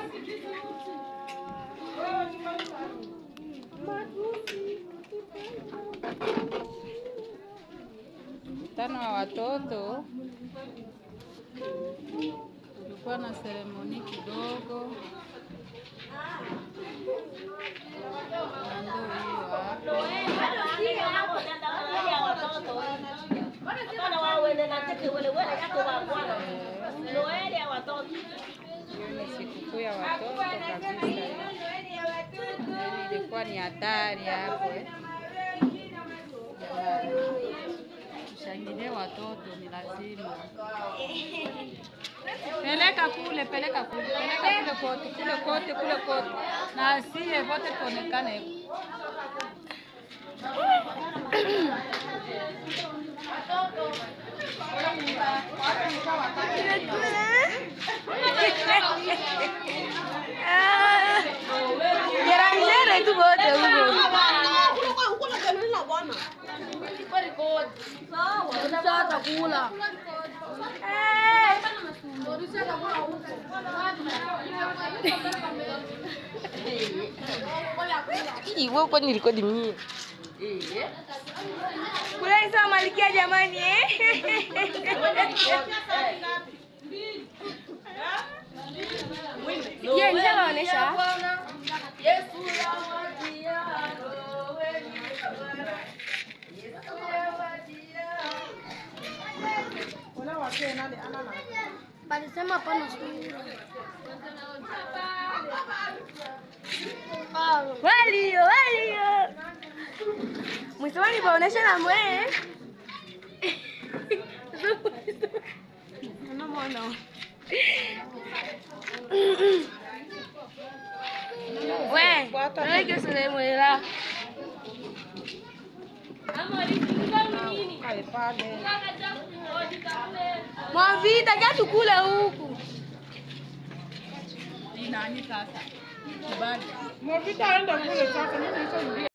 Mkutano wa watoto kulikuwa na seremoni kidogo, na ndio hiyo hapo. Hiyo ni sikukuu ya watoto kabisa. Yaani ilikuwa ni hatari hapo eh. Jamani, Tushangilie watoto ni lazima. Peleka kule, peleka kule, peleka kule kote, kule kote, kule kote, na asiye vote tuonekane. Gerangere tu wote huko. Hii wewe kwani rekodi mie? Kula hizo malikia jamani eh. Sikia nishawaonesha. Palisema hapana sura. Walio, walio. Mwisoni baonesha na mwe. Unamwona. We, wewe sile mwela. Kae pale. Mwavita kia tukule huku. Ni nani sasa? Kibali. Mwavita aenda kule sasa, mimi nishaingia.